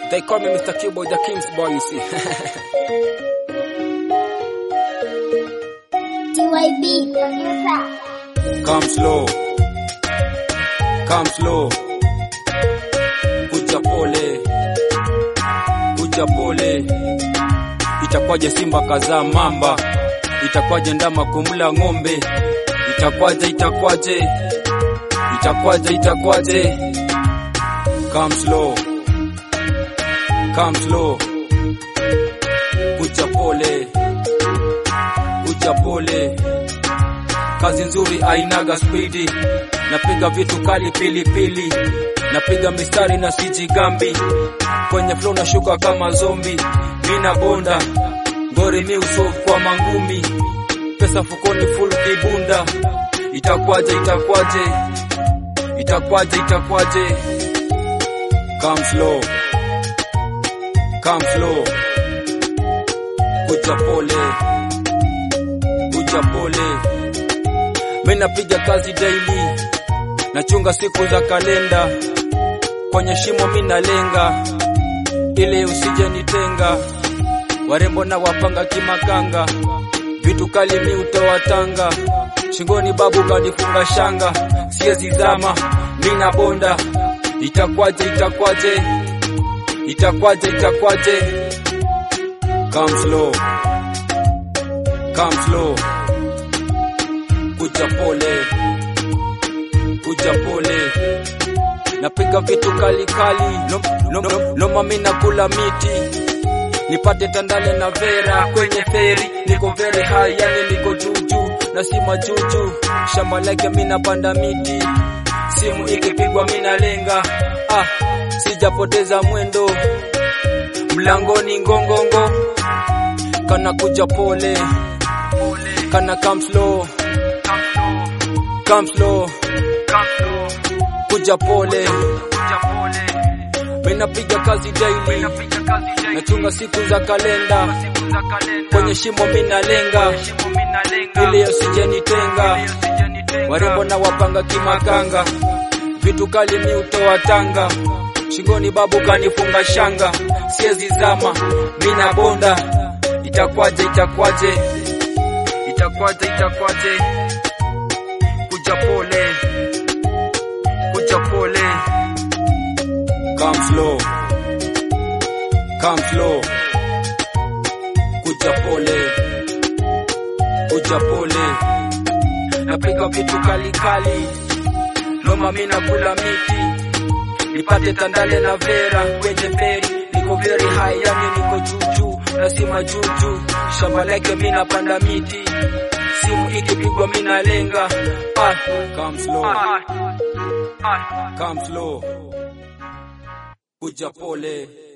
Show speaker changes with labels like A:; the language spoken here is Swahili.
A: They call me Mr. Q-Boy, the King's boy, you see.
B: TYB producer.
A: Come slow. Come slow. Kuja pole. Kuja pole. Itakwaje simba kazaa mamba? Itakwaje ndama kumla ng'ombe? Itakwaje, itakwaje? Itakwaje, itakwaje? Come slow. Come slow. Kuja pole. Kuja pole. Kazi nzuri ainaga spidi, napiga vitu kali pilipili, napiga mistari na sijigambi, kwenye flow nashuka kama zombi, mina bonda ngori mi uso kwa mangumi, pesa fukoni full kibunda, itakwaje itakwaje itakwaje itakwaje, come slow come slow, kuja pole kuja pole Mina piga kazi daily, nachunga siku za kalenda, kwenye shimo mina lenga, ili usije nitenga. Warembo na wapanga kimakanga, vitu kali mi utoa tanga, shingoni babu kanifunga shanga, siezi zama mina bonda. Itakwaje, itakwaje, itakwaje, itakwaje? Come slow, come slow kuja pole, kuja pole, napiga vitu kali kali, no, no, no, noma mi nakula miti, nipate tandale na vera kwenye feri, niko very high, yani niko juju na si majuju, shamba lake mi napanda miti, simu ikipigwa mi nalenga, ah, sijapoteza mwendo, mlangoni ngongongo, kana kuja pole, kana come slow come slow, kuja pole, mina piga kazi daily, nachunga siku za kalenda, kwenye shimo mina lenga, ili usije nitenga, warembo na wapanga kimakanga, vitu kali mi utoa tanga, shingoni babu kanifunga shanga, siezi zama, mina bonda, itakwaje, itakwaje, itakwaje, itakwaje kuja pole, kuja pole, come slow, come slow, kuja pole, kuja pole, napiga vitu kali kali, noma mi nakula miti, nipate tandale na vera kwenye feri, niko very high, yani niko juju na si majuju, shamba lake mi napanda miti simu ikipigwa mina lenga ah, come slow, come slow, kuja pole